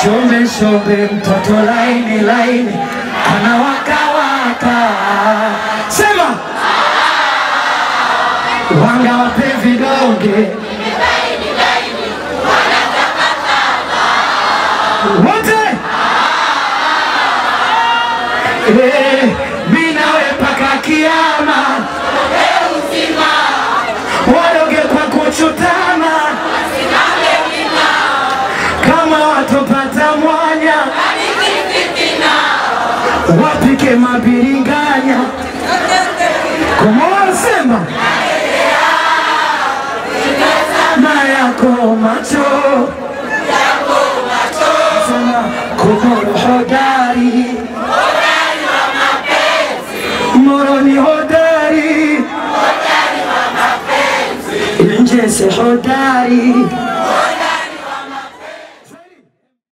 Shombe shombe, mtoto laini laini, anawakawaka. Sema wanga wape vidonge wote Eh, mi nawe mpaka kiama, wadoge kwa kuchutama, kama watopata mwanya, wapike mabiringanya, kumwasema na yako macho, sema kumorohoda